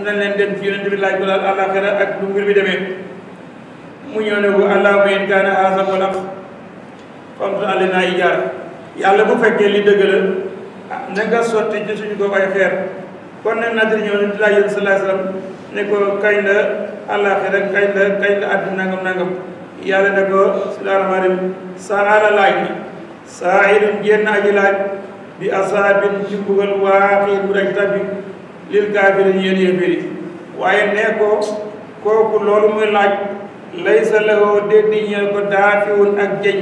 nañ leen dem ci yonent bi laaj ko daal àllaaxira ak lu mbir bi demee mu ñëw ne ko allahumma in kaana haazaa huwal haqq famtir alaynaa hijaara yàlla bu fekkee li dëgg la ah na nga sotti ci suñu ko ay xeer kon nag Nadir ñëw na di laaj yéen sallallahu alayhi wasallam ne ko kañ la àllaaxira kañ la kañ la àddina nangam nangam yàlla ne ko bismillaahi rahmaani rahiim saala laaj na saa'ilun génn aji laaj bi asaabin ci mbugal waaxiin bu daj tabbi lil kaafiriin yéen yéeféer yi waaye nee ko kooku loolu muy laaj laysa lahu déddi ñeel ko daafiwun ak jeñ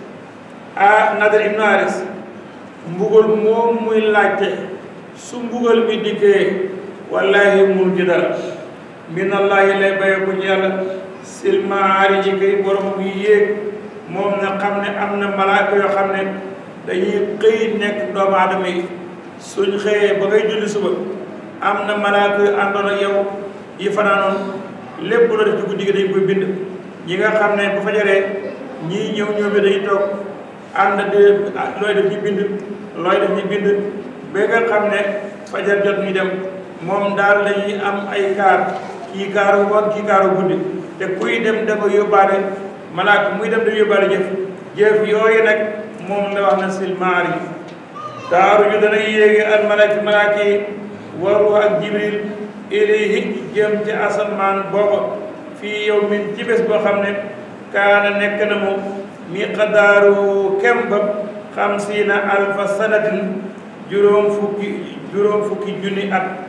a Nadir ibnu Haris mbugal moom muy laajte su mbugal mi dikkee wallahi mun ci dara minallahi lay baye ko ci yàlla silmaari ji kay borom bi yéeg moom na xam ne am na malaaka yoo xam ne dañuy xëy nekk doomu aadama yi suñ xëyee ba ngay julli suba am na malaaka yu àndoon ak yow yi fanaanoon lépp loo def ci guddi gi dañ koy bind ñi nga xam ne bu fajaree ñii ñëw ñëw bi dañuy toog ànd de looy def ñu bind looy def ñu bind ba nga xam ne fajar jot ñu dem moom daal dañuy am ay kaar kii kaaru ngoon kii kaaru guddi te kuy dem da ko yóbbaale malaaka muy dem da yóbbaale jëf jëf yooyu nag moom la wax na silmaar yi taaru ju dana yéegi al malaaka malaaka yi waru ak jibril ilayhi jëm ci asamaan booba fii yow min ci bés boo xam ne kaana nekk na mu miqdaaru kemba xamsiina alfa sanatin juróom fukki juróom fukki junni at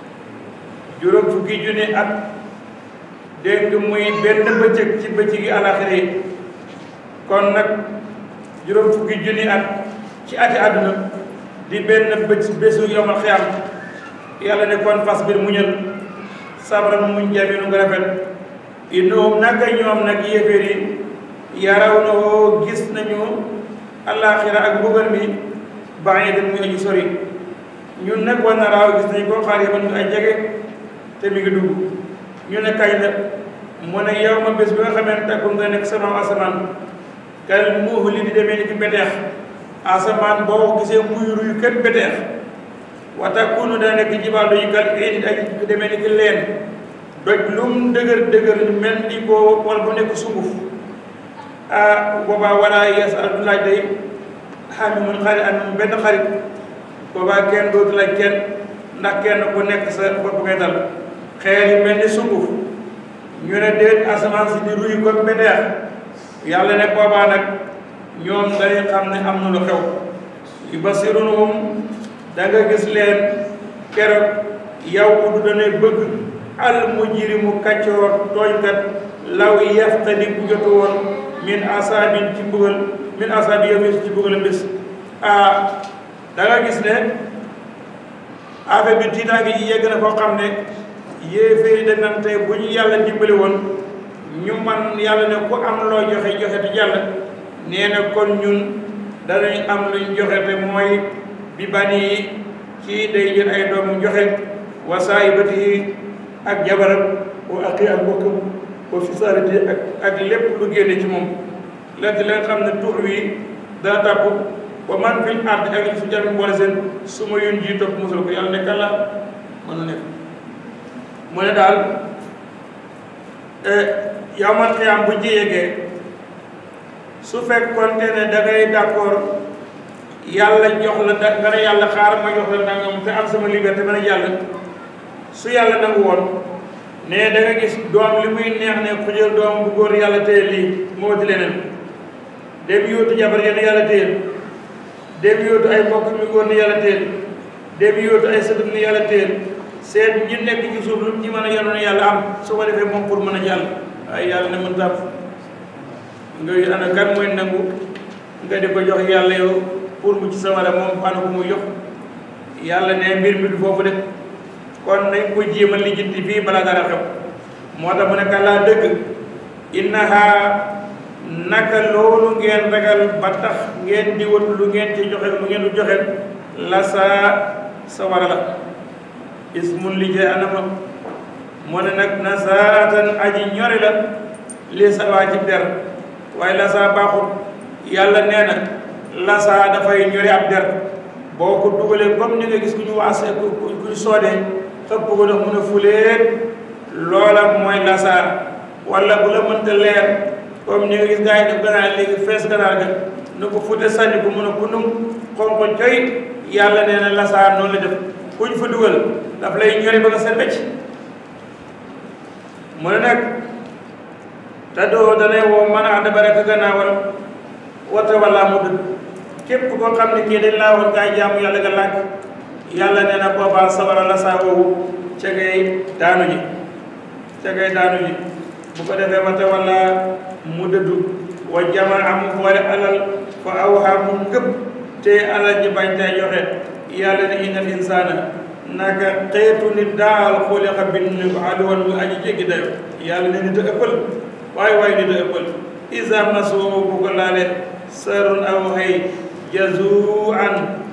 juróom fukki junni at dégg muy benn bëccëg ci bëccëg yi alaxira yi kon nag juróom fukki junni at ci ati àdduna di benn bëcc bésu yomal xiyam yàlla ne kon fas bir muñal sabran muñ jaminu nga rafet innahum naka ñoom nag yéeféer yi yaraw na woo gis nañu alaxira ak mbugal mi ba'idan muy aji sori ñun nag war na raaw gis nañu ko xaar yi ñu ay jege te mi ngi dugg ñu ne kañ la mu ne yow ma bés bi nga xamee ne takku nga nekk sama asamaan kal muuhu li di demee ni ki beteex asamaan boo gisee muy ruy kët beteex wa takunu dana nekk jibaal yi kal di ay demee ni ki leen doj lum dëgër dëgër mel ni ko wala bu nekk sunguf ah boobaa wala yes al du laaj day xam mun xarit am benn xarit boobaa kenn dootu laaj kenn ndax kenn ku nekk sa bopp ngay dal xeer yi mel ni sunguf ñu ne déet asamaan si di ruy ko beteex yàlla ne boobaa nag ñoom dañuy xam ne am na lu xew yu basiruhum da nga gis leen keroog yow du danay bëgg al mujrimu kaccoor tooñkat law yaftadi bu jotu woon min asaabin ci mbugal min asaabi yow ci mbugal bés ah da nga gis ne affaire bi tiitaange ji yegg na foo xam ne yéeféeri dañ naan tey bu ñu yàlla dimbali woon ñu man yàlla ne ku am loo joxe joxe te yàlla nee na kon ñun danañ am luñ joxe te mooy bi bani yi kii day jël ay doomam joxe wa saahibatihi ak jabaram wa aqi ak bokkam wa fisaarati ak ak lépp lu génne ci moom léegi la nga xam ne tuux wi dana tàpp wa man fil ard ak li fi jàmm boole seen su ma yun ji topp musal ko yàlla ne kàlla mën na nekk mu ne daal yawmal qiyaam bu ci yeggee su fekkoonte ne da ngay d'accord yàlla jox la da nga ne yàlla xaar ma jox la nangam te am sama liberté ma ne yàlla su yàlla nangu woon ne da nga gis doom li muy neex ne ku jël doom bu góor yàlla téye lii moo di leneen dem yóotu jabar yenn yàlla téye dem yóotu ay mbokk mi góor ni yàlla téye dem yóotu ay sëtut ni yàlla téye seet ñi nekk ci suuf lu ci mën a yanoon yàlla am su ko defee moom pour mën a jàll waaye yàlla ne mën tàpp nga ana kan mooy nangu nga di ko jox yàlla yow pour mu ci sawara moom ana ko muy jox yàlla ne mbir mi du foofu de kon nañ ko jéema lijjanti fii balaa dara xew moo tax mu ne kàllaa dëgg innaha naka loolu ngeen ragal ba tax ngeen di wut lu ngeen ci joxe lu ngeen du joxe la saa sawara la ismun li jee anama mu ne nag na saatan aji ñori la li sawaa ci der waaye la saa baaxul yàlla nee na la saa dafay ñori ab der boo ko dugalee comme ni nga gis ku ñu waase ku ñu soodee xëpp ko ndox mun a fuleet loola mooy lasaar wala bu la mënta leer comme ni nga gis gars yi ne ganaar léegi fees ganaar ga nu ko fute sànni ko mun a kunum xonko coy yàlla nee na lasaar noonu la def kuñ fa dugal daf lay ñori ba nga set wecc mu ne nag te doo danay woo mën a ànd baraka gannaawal wata wala mu dëdd képp koo xam ne kii dañ laa woon kaay jaamu yàlla nga lànk yàlla nee na boobaa sawara la saa woowu ca ngay daanu ji ca ngay daanu ji bu ko defee wata wala mu dëddu wa jamaa mu boole alal fa awhaa mu ngëpp te alal ji bañ tay joxe yàlla ne innal insaana naka xeetu nit daal xuliqa bind ko aduwan mu aji jéggi dayo yàlla ne nit a ëppal waaye waaye nit a ëppal isa masoo bu ko laale sarun aw xëy jazuan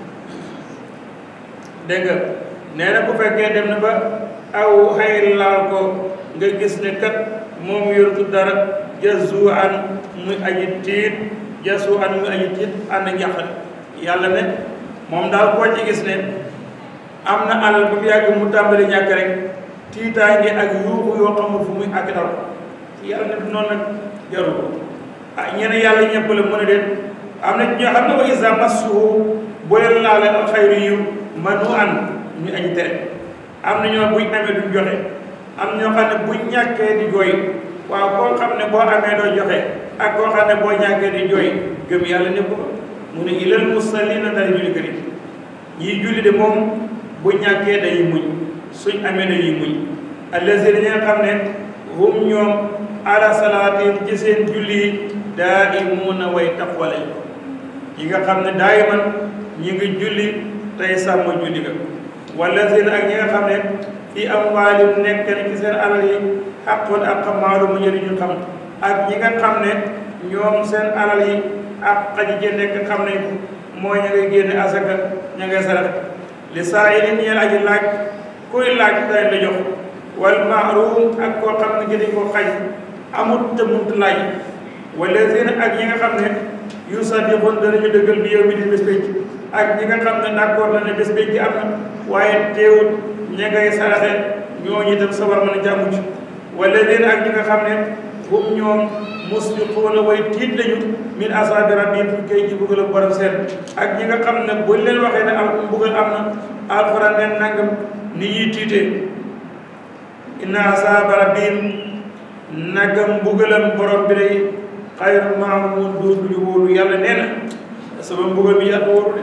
dégg nga nee na bu fekkee dem na ba aw xëy laal ko nga gis ne kat moom yortu dara jazuan muy aji tiit jazuan muy aji tiit ànd njàqare yàlla ne moom daal koo ci gis ne am na alal ba mu yàgg mu tàmbali ñàkk rek tiitaange ak yuuxu yoo xamul fu muy àgg daw yàlla ne du noonu nag jaru ko ah ñeneen yàlla ñëpp la mën a déet am na ñoo xam ne wa isa massuhu boo leen laale al xayru yiw manu an ñu añ tere am na ñoo buñ amee duñ joxe am ñoo xam ne buñ ñàkkee di jooy waaw koo xam ne boo amee doo joxe ak koo xam ne boo ñàkkee di jooy gëm yàlla ñëpp ko mu ne ilal musallina dara julli kër yi ñii julli de moom bu ñàkkee dañuy muñ suñ amee dañuy muñ allazina ñi nga xam ne hum ñoom ala salaatin ci seen julli yi daa'imuuna way taqwa lañ yi nga xam ne daayiman ñi ngi julli tey sàmm julli ga wallazina ak ñi nga xam ne fi amwaalim nekk na ci seen alal yi xaqun ak maalu mu njëriñu xam ak ñi nga xam ne ñoom seen alal yi ak xaji ci nekk xam nañ ko mooy ña ngay génne asaka ña ngay sarax li saa yi nit ñeen aji laaj kuy laaj dañ la jox wal mahrum ak koo xam ne gi dañ ko xaj amut te munut laaj wallazina ak ñi nga xam ne yusaddiqun danañu dëggal bi yow mi di bés pénc ak ñi nga xam ne d'accord na ne bés pénc am na waaye teewut ña ngay saraxe ñooñu itam sabar mën a jàmmu ci wallazina ak ñi nga xam ne hum ñoom musliquuna way tiit lañu min asaabi rabbihim fu koy ji buggal borom seen ak ñi nga xam ne buñ leen waxee ne al mbugal am na alxuraan neen nangam ni ñuy tiitee inna asaaba rabbihim nagam mbugalam borom bi day xayru maamun dootu ñu wóolu yàlla nee na sama mbugal bi yàlla wóoru de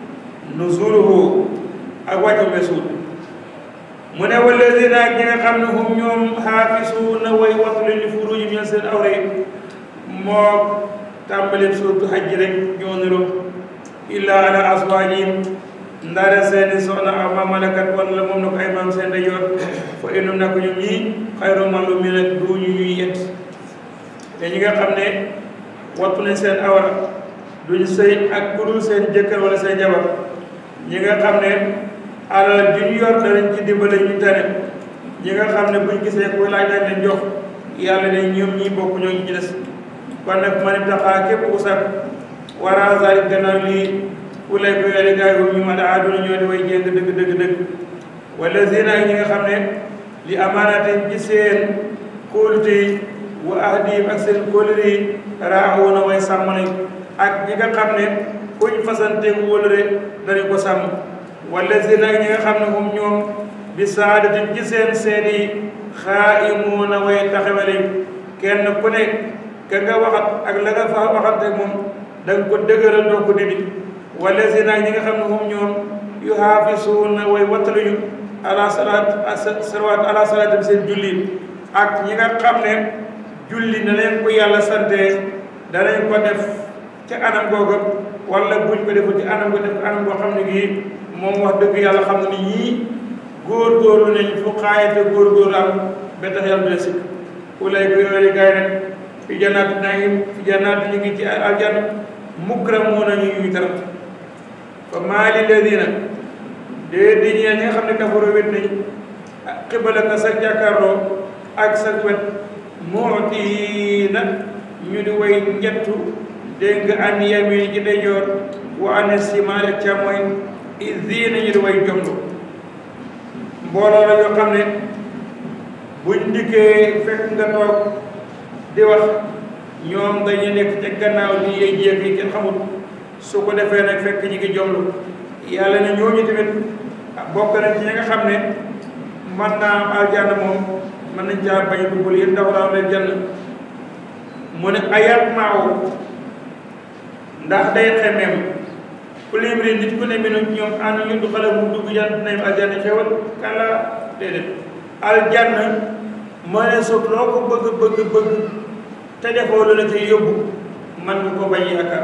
nuzuluhu ak wàccu mesuul mu ne wallazina ak ñi nga xam ne hum ñoom xaafisuuna way wattu leen li furuujim ñeen seen awra yi moo tàmbaleen suurtu hajj rek ñoo niroo illa ala aswaajihim ndaare seeni soxna aw ma malakat wala moom na ko ay maam seen dajoor fa innum na ko ñoom ñii xayru maluumiina du ñu ñuy yett te ñi nga xam ne wattu nañ seen awra duñ sëy ak ku dul seen jëkkër wala seen jabar ñi nga xam ne alal ju ñu yor danañ ci dimbale ñu tane ñi nga xam ne buñ gisee ku laaj dañ leen jox yàlla ne ñoom ñii bokk ñoo ñu ci des kon nag man taxaa képp ku sax wara zalik gannaaw lii ku lay ko yore gaay ñu ma daa àdduna ñoo di way jéng dëgg dëgg dëgg wala zina ñi nga xam ne li amaanaate ci seen kóolute yi wa ahdihim ak seen kóolute yi raaxoona way sàmm nañ ak ñi nga xam ne kuñ fasante wóolure dañu ko sàmm wala zina ñi nga xam ne moom ñoom bi saadatin ci seen seede yi xaa'imuuna way taxawale kenn ku nekk ka nga waxat ak la nga fa waxante moom da nga ko dëgëral doo ko dindi wala zina ñi nga xam ne moom ñoom yu xaafisuuna way wattaluñu ala salaat salawaat ala salaatim seen julli ak ñi nga xam ne julli na leen ko yàlla sante danañ ko def ca anam googa wala buñ ko deful ci anam ko def anam boo xam ne gii moom wax dëgg yàlla xam ne ni ñii góor-góorlu nañ fu xaayate góor-góorlu am ba tax yàlla dina sikk ulay ko yooyu gaay nag fi jannaati naim fi jannaati ñu ngi ci aljanna mukramuuna ñu ñuy tarat fa maali ladina dee di ñeel ñi nga xam ne kafaru wét nañ xibala ka sa jàkkaarloo ak sa wet muutiina ñu di way njettu dégg nga an yamin ci ndeyjoor wa an simaal ak càmmoñ izina ñu di way jomlu mbooloo la yoo xam ne buñ dikkee fekk nga toog di wax ñoom dañuy nekk ca gannaaw di yey jéeg yi kenn xamul su ko defee nag fekk ñi ngi jomlu yàlla ne ñooñu tamit bokk nañ ci ñi nga xam ne man naa am aljanna moom mën nañ caa bañ a duggul yéen dafa daaw leen jann mu ne ayat maaw ndax day xemeem ku libri nit ku ne minu ñoom ànd ñu du xale mu dugg jan nañ aljanna xewal kala déedéet aljanna ma ne suuf loo ko bëgg bëgg bëgg te defoo lu la ci yóbbu man nga ko bañ yaakaar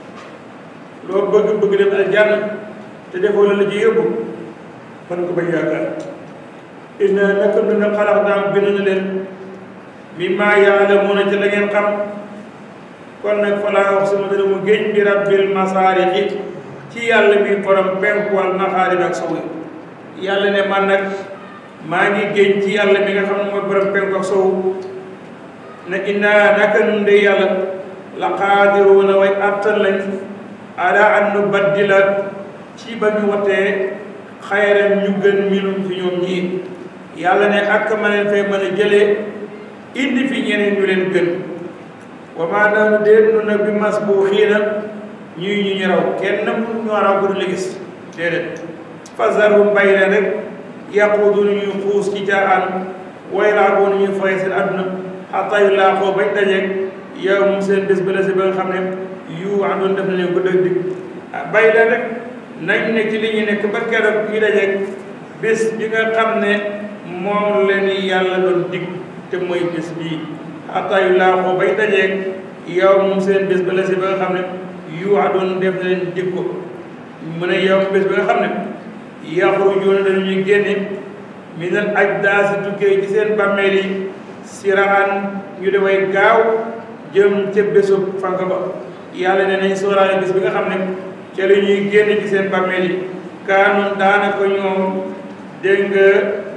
loo bëgg bëgg dem aljanna te defoo lu la ci yóbbu man nga ko bañ yaakaar inna naka nu ne xalax daam bind na leen mi maa yaalamuuna ci la ngeen xam kon nag fa laa wax sama dana mu géej bi rabbil masaarixi ci yàlla mi borom penku wal maxaarib ak sowu yàlla ne man nag maa ngi géej ci yàlla mi nga xam ne mooy borom penku ak sowu ne inna naka nun de yàlla la qaadiruuna way attan lañ ala an nu baddila ci ba ñu watee xayran ñu gën minum fi ñoom ñii yàlla ne ak ma leen fay mën a jëlee indi fi ñeneen ñu leen gën wa maa naanu déet nu nag bi mas bu xiina ñuy ñu ñu raw kenn mu ñu raw bu du la gis déedéet fasarhum bàyyi leen rek yaquudu nu ñuy xuus ci caaxaan way laa boo nu ñuy foye seen àdduna xataa yu laa xoo bañ dajeeg yow mu seen bés ba la si ba nga xam ne yu àndoon def na leen ko dëgg dig bàyyi leen rek nañ ne ci li ñu nekk ba keroog ñu dajeeg bés bi nga xam ne moom leen yàlla doon dig te mooy bés bii xataa yu laa xoo bañ dajeeg yow mu seen bés ba la si ba nga xam ne yu àndoon def na leen dig ko mu ne yow bés ba nga xam ne yaxrujuuna dañuy génne minal ajdaasi tukkee ci seen bàmmeel yi siraan ñu deway gaaw jëm ca bésub fank ba yàlla ne nañ sóoraale bés bi nga xam ne ca la ñuy génn ci seen bàmmeel yi kaanoon daanaka ñoom dégg nga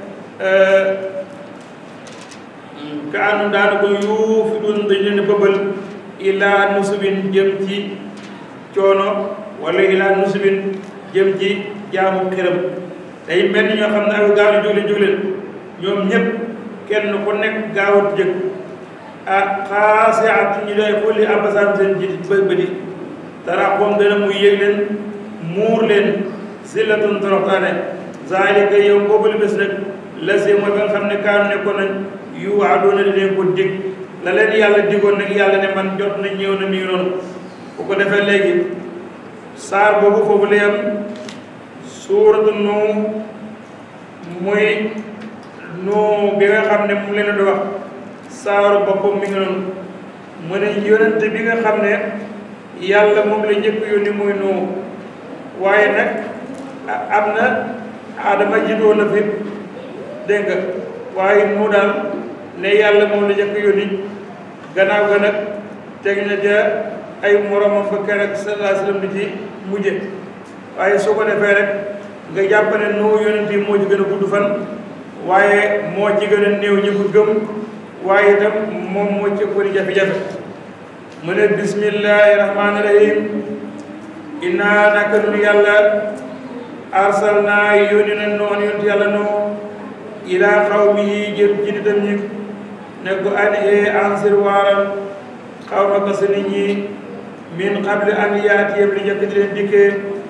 kaanoon daanaka yuufi dun dañ leen bëbbal ilaa nusubin jëm ci coono wala ilaa nusubin jëm ci jaamu xiram day mel ni ñoo xam ne ak gaaw ni jógleen jógleen ñoom ñëpp kenn ku nekk gaawat jëg ah xaase at ñu doy xulli abasaan seen ji bë bëdi dara xoom dana muy yëg leen muur leen zillatun toroxtaane zaalika yow boobule bés nag la see mooy ba nga xam ne kaanu nekkoon nañ yu waadoona di leen ko dig la leen yàlla digoon nag yàlla ne man jot na ñëw na mi ngi noonu bu ko defee léegi saar boobu foofu la yam suuratu Nuh muy Nuh bi nga xam ne mu leen di wax saaru boppam mi ngi noonu mu ne yonente bi nga xam ne yàlla moom la njëkk yónni muy Nuh waaye nag am na Adama jiitoo na fi dégg nga waaye Nuh daal ne yàlla moom la njëkk yónni gannaaw ga nag teg na ja ay moromam ba keroog sallallahu alayhi wa sallam di ci mujje waaye soo ko defee rek nga jàpp ne Nuh yonent yi moo ci gën a gudd fan waaye moo ci gën a néew ñi ko gëm waaye itam moom moo ci ëpp di jafe-jafe mu ne bismillahi rahmaani rahim innaa naka nun yàlla arsalnaa yónni na noon yonent yàlla noo ilaa qawmihi jëm ci nitam ñi ne ko an ee ansir waaral xawma sa nit ñi min qabli an yaatiyam li njëkk di leen dikkee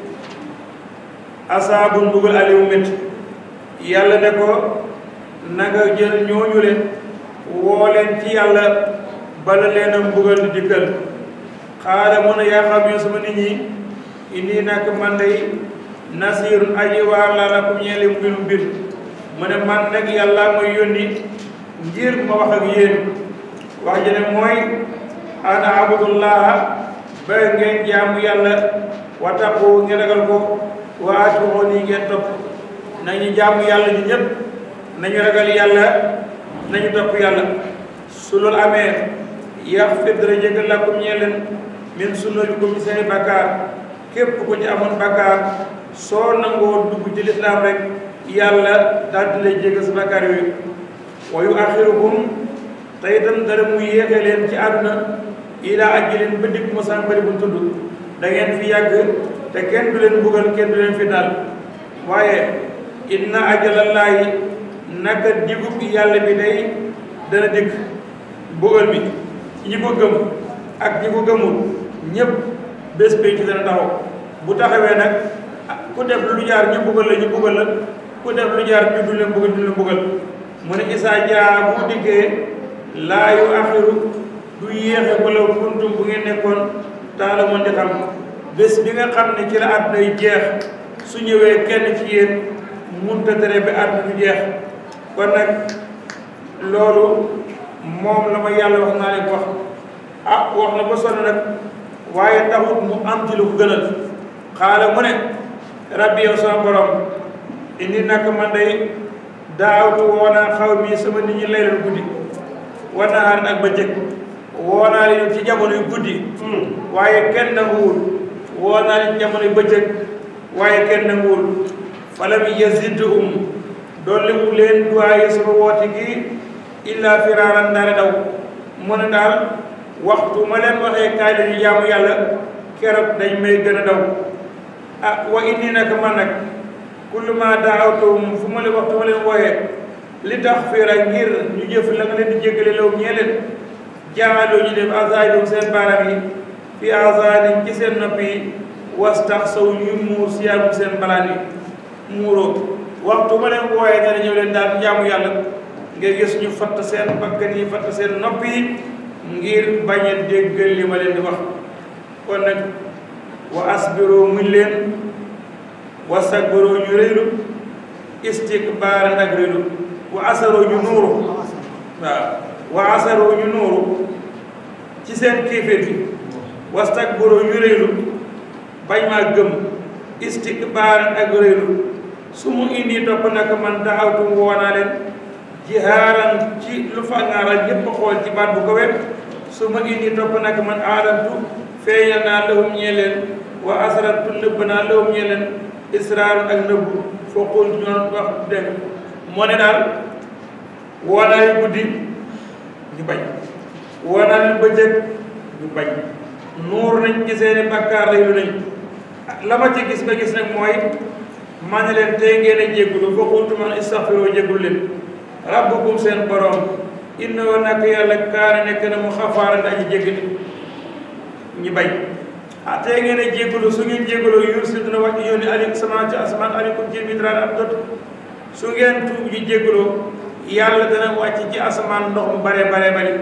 asaabun mbugal alimu métti yàlla ne ko na nga jël ñooñu leen woo leen ci yàlla bala leen a mbugal di dikkal xaala mun a yaa xam yoo sama nit ñi indi nak man day nasirun aji waar laa lakum ñeele mbiru mbir mu ne man nag yàlla mooy yónni ngir ma wax ak yéen wax ji ne mooy ana abudullaha ba ngeen jaamu yàlla wa taqu ngeen ragal ko wa atuuxoo nii ngeen topp nañu jaamu yàlla ñu ñëpp nañu ragal yàlla nañu topp yàlla su loolu amee yaxfir dara jégal lakum ñee leen min sunnatikum seeni bakkaar képp ku ci amoon bakkaar soo nangoo dugg ci lislaam rek yàlla daal di lay jégal sa bakkaar yooyu wa yu axirukum te itam dara mu yéexe leen ci àdduna ilaa ajalin ba dikk mosaan bari bu tudd da ngeen fi yàgg te kenn du leen buggal kenn du leen fi daal waaye inna ajalallaahi naka digub yàlla bi day dana dikk mbugal mi ñi ko gëm ak ñi ko gëmul ñëpp bés bi ci dana taxaw bu taxawee nag ku def lu jaar ñu mbugal la ñu mbugal la ku def lu jaar ñu du leen mbugal du leen mbugal mu ne isaa jaa bu dikkee laa yu axiru du yéexe ko law kuntum bu ngeen nekkoon taala moon di xam bés bi nga xam ne ci la àdduna yi jeex su ñëwee kenn ci yéen munta tere bi àdduna du jeex kon nag loolu moom la ma yàlla wax naa leen wax ah wax na ba sonn nag waaye taxut mu am ci lu ko gënal xaala mu ne rabbi yow sama borom indi nag man day daawtu woonaa xaw mi sama nit ñi laylan guddi war naa xaar ak bëccëg woonaa leen ci jamono yu guddi waaye kenn nanguwul woonaa leen ci jamono yu bëccëg waaye kenn nanguwul falam yazidhum dolli wu leen duwaaye sama woote gi illa firaaran dara daw mu ne daal waxtu ma leen waxee kaay dañu jaamu yàlla keroog dañ may gën a daw ah wa inni nag man nag kullu ma daawtuhum fu ma leen waxtu ma leen wooyee li tax fiira ngir ñu jëf la nga leen di jéggale law ñee leen jaaloo ñu def azaidum seen baaraam yi fi azaanin ci seen nopp yi wastax saw ñu muur siyaagum seen balaan yi muuroo waxtu ma leen wooyee ne ñëw leen daal jaamu yàlla nga gis ñu fatt seen bakkan yi fatt seen nopp yi ngir bañ a déggal li ma leen di wax kon nag wa asbiroo muñ leen wastakbaroo ñu réylu istikbaaran ak réylu wa asaroo ñu nuuru waaw wa asaroo ñu nuuru ci seen kéeféer gi wastakbaroo ñu réylu bañ maa gëm istikbaaran ak réylu su mu indi topp nag man daxawtum woonaa leen jihaaran ci lu fa ngaaral ñëpp xool ci baat bu ko wet su ma indi topp nag man aalamtu feeñal naa lahum ñee leen wa asrartu nëbb naa lahum ñee leen israar ak nëbbu foo xool ñoon wax dégg moo ne daal woonaa yu guddi ñu bañ woonaa yu bëccëg ñu bañ nuur nañ ci seeni bàkkaar lay lu nañ la ma ci gis ba gis nag mooy ma ne leen tey ngeen a jéggulu fa xultu man istaxfiroo jéggul leen rabbukum seen borom innahu nak yàlla kaana nekk na mu xafaaran aji jéggali ñu bañ ah tey ngeen a jéggulu su ngeen jégguloo yursil dina wàcc yónni ali sama ci asamaan alikum ci midraan ab dot su ngeen tuub ji jégguloo yàlla dana wàcc ci asamaan ndox mu bare bare bari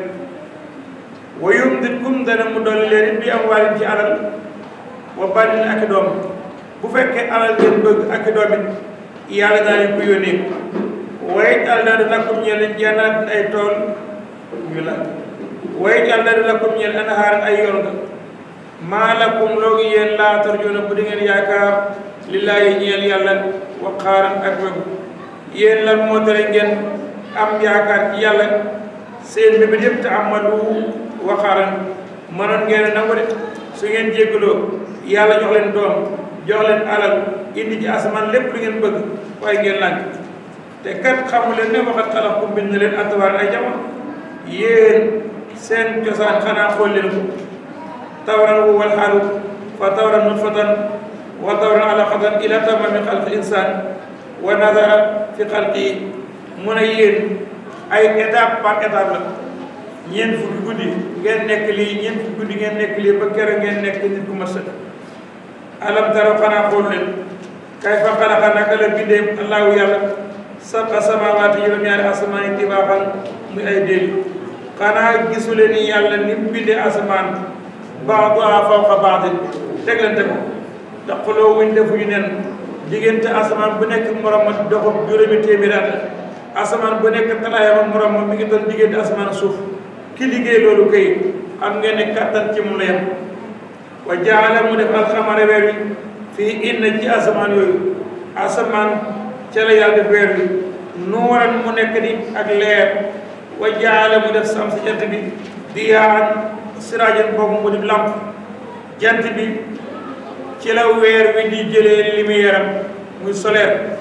wa yumditkum dana mu dolli leen bi am waalin ci alal wa bànnin ak doom bu fekkee alal ngeen bëgg ak doom it yàlla daa leen ko yónnee waaye yàlla naa di lakum ñeel jannaat ay tool ñu la waaye yàlla naa di lakum ñeel anhaar ay yoon nga maa lakum loogi yéen laa tarjuuna bu di ngeen yaakaar lillaahi ñeel yàlla waqaaran ak wegu yéen lan moo tere ngeen am yaakaar ci yàlla seen bébét yëpp te amalu waqaaran mënoon ngeen nangu de su ngeen jéggaloo yàlla jox leen doom jox leen alal indi ci asamaan lépp lu ngeen bëgg waaye ngeen lànk te kat xamu leen ne waxat xalax kum bind na leen atwaar ay jamono yéen seen cosaan xanaa xool leen ko tawran wu wal xaalu fa tawran nutfatan wa tawran alaqatan ila tamami xalqi insaan wa nazara fi xalqi mu ne yéen ay étape par étape la ñeent fukki guddi ngeen nekk lii ñeent fukki guddi ngeen nekk lii ba kere ngeen nekk nit ku mat sëkk alam taraw xanaa xool leen kay fa xalaqa naka la bindee allahu yàlla sab'a samaawaati juróom-ñaari asamaan yi tibaaxan muy ay déeli xanaa gisu leen ni yàlla ni mu bindee asamaan ba'duhaa fawqa ba'din teglante ko te xuloo wuñ defuñu nen diggante asamaan bu nekk morom ma doxam juróomi téeméeri at asamaan bu nekk talaayam morom ma mi ngi doon diggante asamaan suuf ki liggéey loolu kay xam ngeen ne kattan ci mu la yem wa jaala mu def alxamara weer wi fii inna ci asamaan yooyu asamaan ca la yàlla def weer wi nuuran mu nekk ni ak leer wa jaala mu def sam si jant bi diyaan siraajan boobu mu di lamp jant bi ci la weer wi di jëlee lumière am muy solaire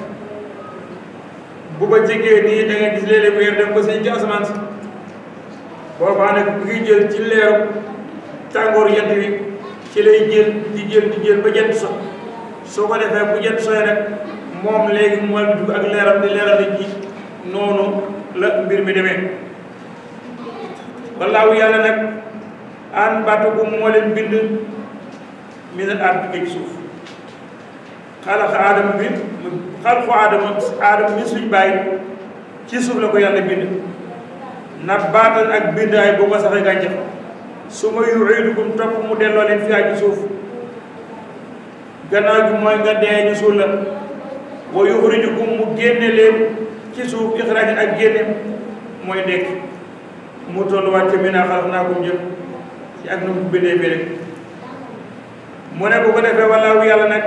bu ba jegee nii da nga gis léeg-léeg weer dem ba sëñ ci asamaan si boobaa nag bu ngi jël ci leeru tàngooru jant bi ci lay jël di jël di jël ba jant so soo ko defee bu jant soyee nag moom léegi mu dugg ak leeram di leeral nit ñi noonu la mbir mi demee wallaahu yàlla nag an batukum moo leen bind minal ard ci suuf xalaqa aadama bi xalqu aadama aadama mi suñ bàyyi ci suuf la ko yàlla bind nabaatan ak bind ay boo ko saxee gàncax su ma yuiidukum topp mu delloo leen fi ci suuf gannaaw gi mooy nga dee ñu suul la wa yuxrijukum mu génne leen ci suuf ixraaj ak génne mooy dekk mu tolluwaat ca minaa xalaqnaakum jëm ci ak nu mu bindee bi rek mu ne bu ko defee wallaahu yàlla nag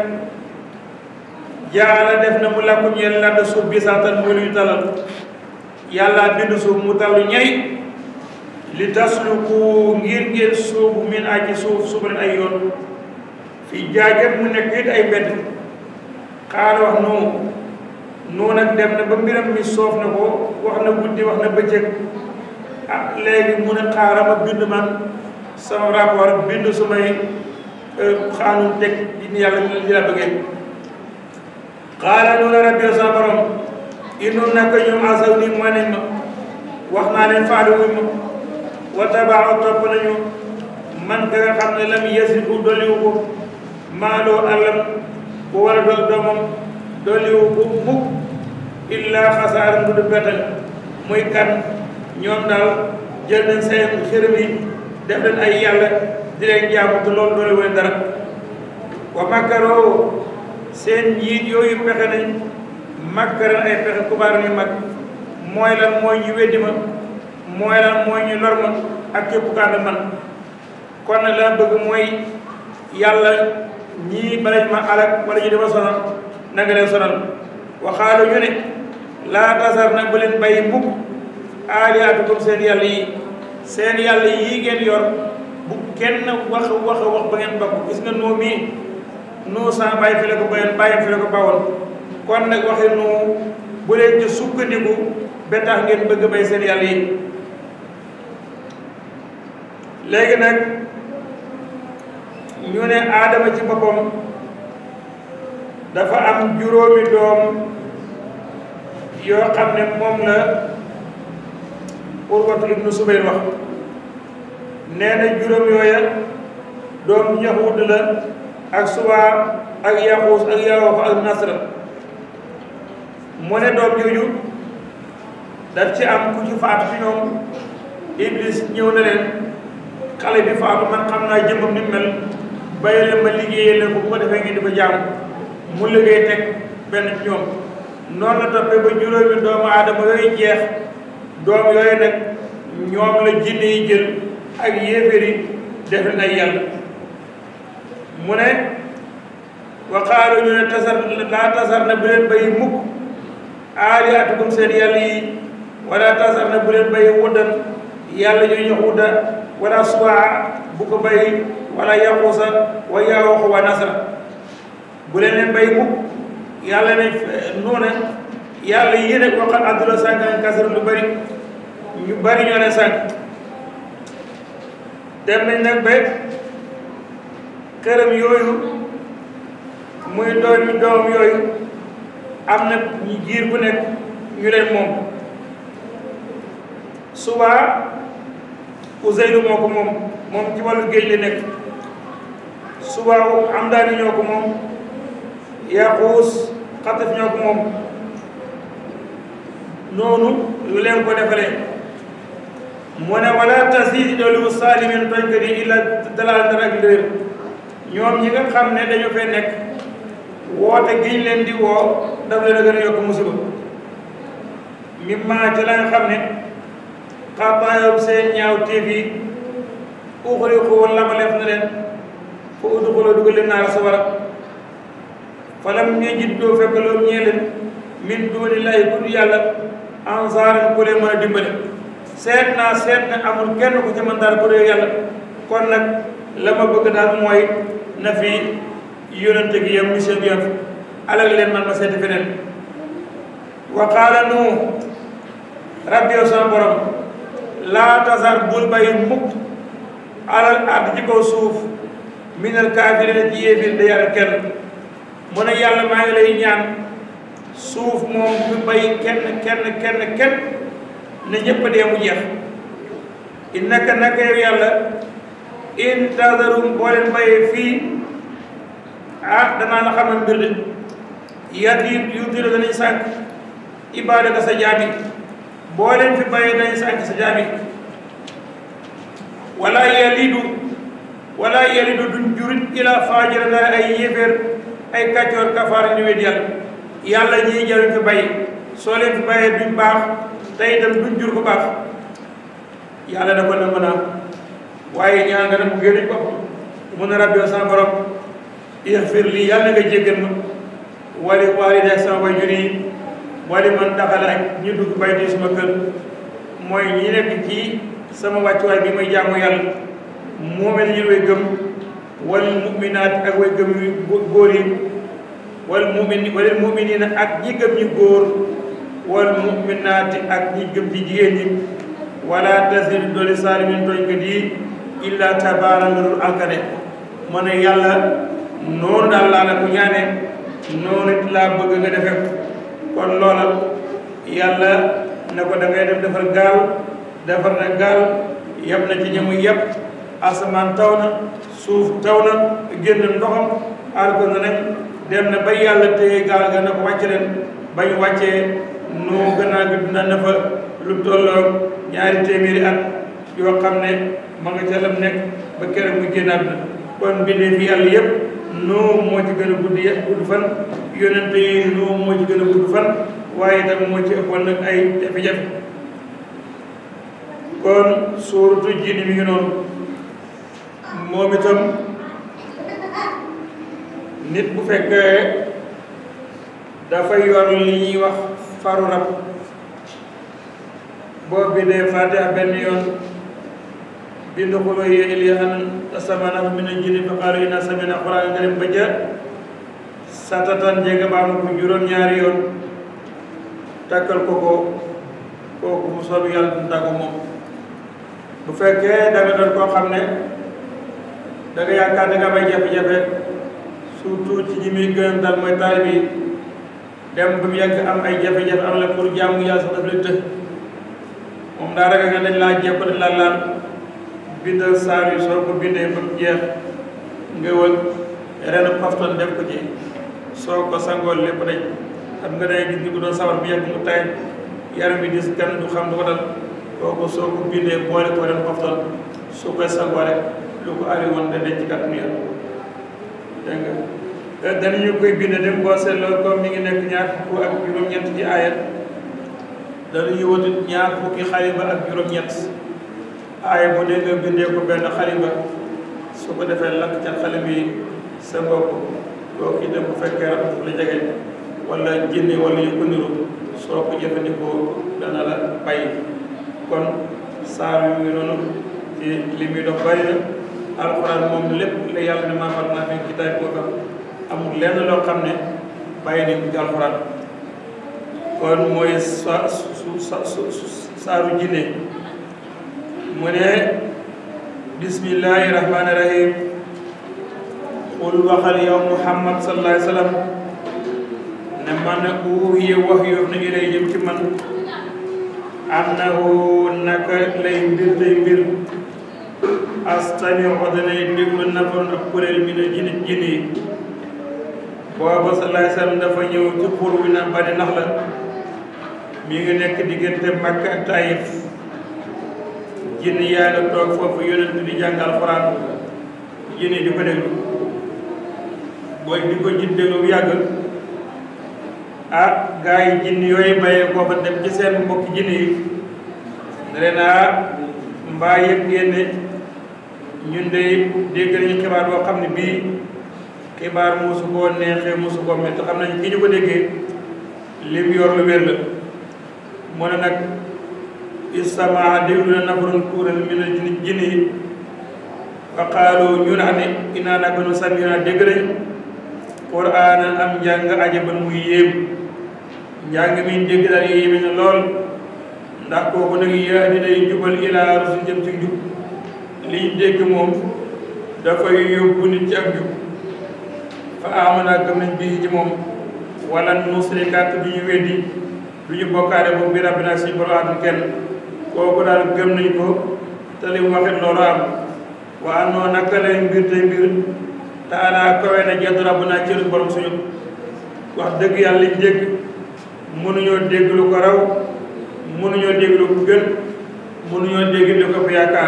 jaala def na mu làkku ñeel la da suuf bi saatan muy luy talal yàlla bind suuf mu tallu ñay li tasluku ngir ngeen suubu min aji suuf suubu leen ay yoon fi jaajet mu nekk it ay mbedd xaala wax nu nu nag dem na ba mbiram mi soof na ko wax na guddi wax na bëccëg ah léegi mu ne xaaral ma bind man sama rapport bind su may xaanun teg di yàlla li la bëggee xaala nu na rabbi sa borom inu naka ñoom asaw ni mooy nañ ma wax naa leen faale wuñ ma wa tabaaw topp nañu man ka nga xam ne lam yasiku doliwu ko maaloo àllam bu war a doog doomam doliwu ko mukk illa xasaar ndu du betal muy kan ñoom daal jël nañ seen xërëm yi def leen ay yàlla di leen jaamu te loolu doole wane dara wa makkaroo seen njiit yooyu pexe nañ makkaran ay pexe kubaar yu mag mooy lan mooy ñu weddi ma mooy lan mooy ñu lor ma ak képp kànd man kon nag la bëgg mooy yàlla ñii balañ ma alak wala ñu dama sonal na nga leen sonal waxaalu ñu ne laa tasar nag bu leen bàyyi mukk aaliyaatukum seen yàlla yi seen yàlla yii ngeen yor bu kenn wax wax wax ba ngeen bokk gis nga noo mii noo sa bàyyi fi la ko bayoon bàyyi fi la ko bawoon kon nag waxi nu bu leen ci sukkandiku ba tax ngeen bëgg bay seen yàlla yi léegi nag ñu ne aadama ci boppam dafa am juróomi doom yoo xam ne moom la Urwatu ibnu Subayr wax nee na juróom yooya doom Yahuud la ak Subaa ak Yaxuus ak Yawoox ak Nasra mu ne doom jooju daf ci am ku ci faatu ci ñoom Iblis ñëw na leen xale bi faatu man xam naa jëmmam ni mel bàyyi leen ma liggéeyee leen ko bu ko defee ngeen di ko jaam mu liggéey teg benn ci ñoom noonu la toppee ba juróomi doomu aadama yooyu jeex doom yooyu nag ñoom la jinne yi jël ak yéeféer yi def leen ay yàlla mu ne waxaalu ñu ne tasar laa tasar na bu leen bayi mukk aaliatukum seen yàlla yi wala tasar na bu leen bayi wuddan yàlla ñuy jox wudda wala suwaa bu ko bayi wala yaquusa wa yaawaxu wa nasra bu leen leen bayi mukk yàlla ne noona yàlla yéene ko xam àdduna sànq nañ kasar lu bari ñu bari ñoo leen sànq dem nañ nag ba këram yooyu muy doomi doom yooyu am na ñu giir bu nekk ñu leen moom subaa Ousseynou moo ko moom moom ci wàllu géej la nekk subaa am daani ñoo ko moom Yaxuus xataf ñoo ko moom noonu lu leen ko defalee mu ne wala tasidi doolu saalimin tooñkat yi illa dalal dara ak léer ñoom ñi nga xam ne dañu fee nekk woote giñ leen di woo daf leen a gën a yokk musiba mi maa ci la nga xam ne xaataayoom seen ñaaw téef yi uxuri ko labaleef na leen fa udxuloo dugal leen naara sawara falam ñu jit doo fekk loolu ñee leen min duuni lay ku yàlla ansaaran ku leen mën a dimbale seet naa seet na amul kenn ku ci mën dara ku dee yàlla kon nag la ma bëgg daal mooy na fi yónante gi yam mission bi yam fi alal leen man ma seeti feneen wa qaala nu rabbi yow sama borom laa tasar bul bàyyi mukk alal ard ci kaw suuf minal kaafiriina ci yéefir da yàlla kenn mu ne yàlla maa ngi lay ñaan suuf moom du bay kenn kenn kenn kenn ne ñëpp dee mu jeex innaka naka yow yàlla in tadarum boo leen bayee fii ah danaa la xamal mbir de yat yi yu diro danañ sànq ibaadaka sa jaami boo leen fi bayee dañ sànq sa jaami wala yalidu wala yalidu duñ jurit ila faajira dara ay yéeféer ay kàccoor kafaar ñu wet yàlla yàlla ñii jaruñ fi bay soo leen fi bayee duñ baax te itam duñ jur bu baax yàlla da ko na mën a waaye ñaan nga ne mu génn bopp mun a rabbi sama borom ixfir lii yàlla nga jéggal ma wali waalidayya sama waajur yi wali man daxala ak ñu dugg bay di suma kër mooy ñi nekk ci sama wàccuwaay bi may jaamu yàlla moomee nañu way gëm wal muminaat ak way gëm yu góor yi wal mumin wal muminina ak ñi gëm ñi góor wal muminaati ak ñi gëm ci jigéen ñi wala tasir dooli saalimin tooñkat yi illa tabaara nga dul alkane ma ne yàlla noonu daal laa la ko ñaane noonu it laa bëgg nga defe kon loola yàlla ne ko da ngay def defar gaal defar na gaal yeb na ci ñamu yeb asamaan taw na suuf taw na génn ndoxam aar ko na nañ dem na ba yàlla téye gaal ga na ko wàcce leen bañ wàccee noo gannaaw gi dina na fa lu tolloo ñaari téeméeri at yoo xam ne ma nga ca lam nekk ba keroog mu génn àdduna kon bindee fi yàlla yëpp noo moo ci gën a gudd yëpp gudd fan yonente yi noo moo ci gën a gudd fan waaye itam moo ci ëppoon nag ay jafe-jafe kon suuratu jinni mi ngi noonu moom itam nit bu fekkee dafa yor li ñuy wax faru rab boo bindee fatiha benn yoon bind xuloo yee ilyahan tasamana min al-jinni fa qaalu inna sami'na qur'aanan kariim ba ja satatan jega baamu ko juróom-ñaari yoon takkal ko ko kooku mu soob yàlla du tàggu moom bu fekkee da nga doon koo xam ne da nga yaakaar da nga may jafe-jafe surtout ci ñi muy gën dal mooy taalib yi dem ba mu yàgg am ay jafe-jafe am la pour jaamu yàlla sax daf lay të moom daa ragal nga dañ laa jàpp dañ laa laal bindal saar yi soo ko bindee ba mu jeex nga wël ren pafton def ko ci soo ko sangool lépp dañ xam nga day gis ni ko doon sawar bu yàgg mu tay yaram bi dis kenn du xam du ko dal kooku soo ko bindee boole ko ren pafton soo koy sangoo rek lu ko ari woon da denc ci kàttanu yàlla dégg nga danañu koy bind dem boo seetloo comme mi ngi nekk ñaar fukk ak juróom-ñett ci aayat danañu wutut ñaar fukki xaliba ak juróom-ñett aaya bu dee nga bindee ko benn xaliba su ko defee lakk ca xale bi sa bopp kooku itam bu fekkee rab la jege wala jinne wala yu ko niru soo ko jëfandikoo dana la bàyyi kon saar yu ngi noonu ci li muy dox bari na alxuraan moom lépp la yàlla ne maa farratnaa fil kitaabi min shay amul lenn loo xam ne bàyyi nañ ko ci alxuraan kon mooy sa su sa su saaru jinne mu ne bismillahi rahmaani rahim qul waxal yow muhammad sallallahu alayhi wa sallam ne man uuhiya wax yoof na ilay jëm ci man annahu naka lay mbir tey mbir astami danay déglu nafaroon ak kuréel mi ne jinne jinne yi booba sallallahu alayhi wa sallam dafa ñëw ci xur wi naan bani nax la mi ngi nekk diggante Makka ak Taïf jinne yaa ngi toog foofu yonent di jàng alxuraan jinne di ko déglu booy di ko jin déglu bu yàgg ah gaa yi jinne yooyu bayee koo fa dem ci seen mbokki jinne yi ne leen ah mbaa yëg ngeen ne ñun de dégg nañu xibaar boo xam ne bii xibaar mosu koo neexee mosu koo métti xam nañ ki ñu ko déggee lim yor lu wér la mu ne nag istamaa déglu na nafarun kuréel mi ne jinni jinni yi fa qaalu ñu naa ne inaa naka nu samina dégg nañ quraanan am njàng ajaban muy yéem njàng mi dégg daal yéeme na lool ndax kooku nag yaa di day jubal ilaa rusul jëm ci njub liñ dégg moom dafay yóbbu nit ci ak njub fa amana gëm nañ bii ci moom wala nusrikaat du ñu weddi du ñu bokkaale boobu bi rabbina si borom atum kenn kooku daal gëm nañ ko te li mu waxit loolu am wa annoo naka lay mbir tey mbir te ala kawe na jedd rabbuna cëru borom suñu wax dëgg yàlla liñ dégg mënuñoo dégg lu ko raw mënuñoo dégg lu ko gën mënuñoo dégg lu ko fi yaakaar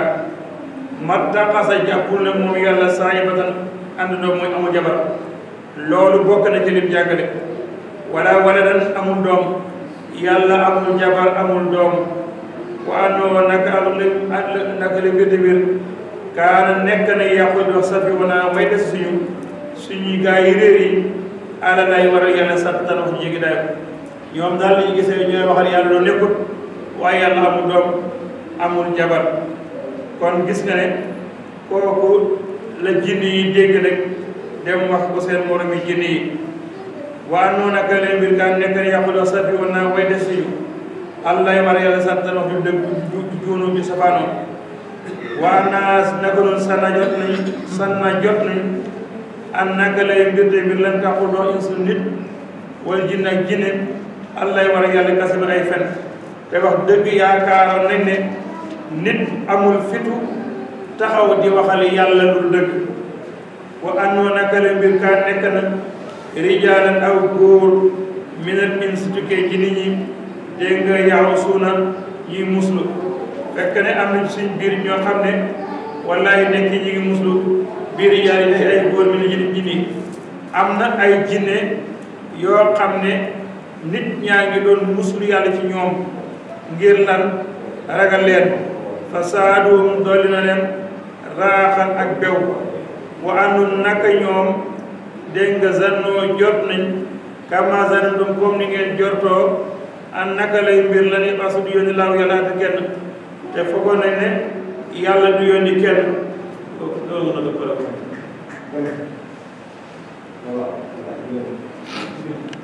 matta xasa jàppul ne moom yàlla saa yibatan àndandoo mooy amul jabar loolu bokk na ci lim jàngale wala wala dan amul doom yàlla amul jabar amul doom wa annoo naka alum li naka li mbir mbir kaana nekk na yàqu dox safi wana way des suñu suñuy gaa yi réer yi ala lay waral yàlla sant tan wax ñu jéggi dayo ñoom daal li ñu gisee ñooy waxal yàlla loolu nekkut waaye yàlla amul doom amul jabar kon gis nga ne kooku la jinni yi dégg rek dem wax ko seen moromi jinni yi waa noonu naka leen mbir kaan nekk na yàqu dox safi wana way des suñu ala lay waral yàlla sant tan wax ñu dëgg juunu bi safaanoo waa naas naka noonu sanna jot nañ sanna jot nañ an naka lay mbir te mbir lan taxul doo insu nit wala jinn ak jinne allay war a yàlla kasi ba ay fen te wax dëgg yaakaaroon nañ ne nit amul fitu taxaw di waxal yàlla lu dëgg wa annoo naka lay mbir kaa nekk na rijaalan aw góor minal insi tukkee ci nit ñi dégg nga yaaw suuna ñuy muslu fekk ne am nañ suñ biir ñoo xam ne wallahi nekk ñi ngi muslu biir yaay yi ay góor mi ne jinni am na ay jinne yoo xam ne nit ñaa ngi doon muslu yàlla ci ñoom ngir lan ragal leen fa saaduhum dolli na leen raaxan ak bew wa andum naka ñoom dégg nga zannoo jot nañ kama zanantum comme ni ngeen jortoo an naka lay mbir la ni asu du yónni laaw yàlla ak kenn te foogoon nañ ne yàlla du yónni kenn loolu na ko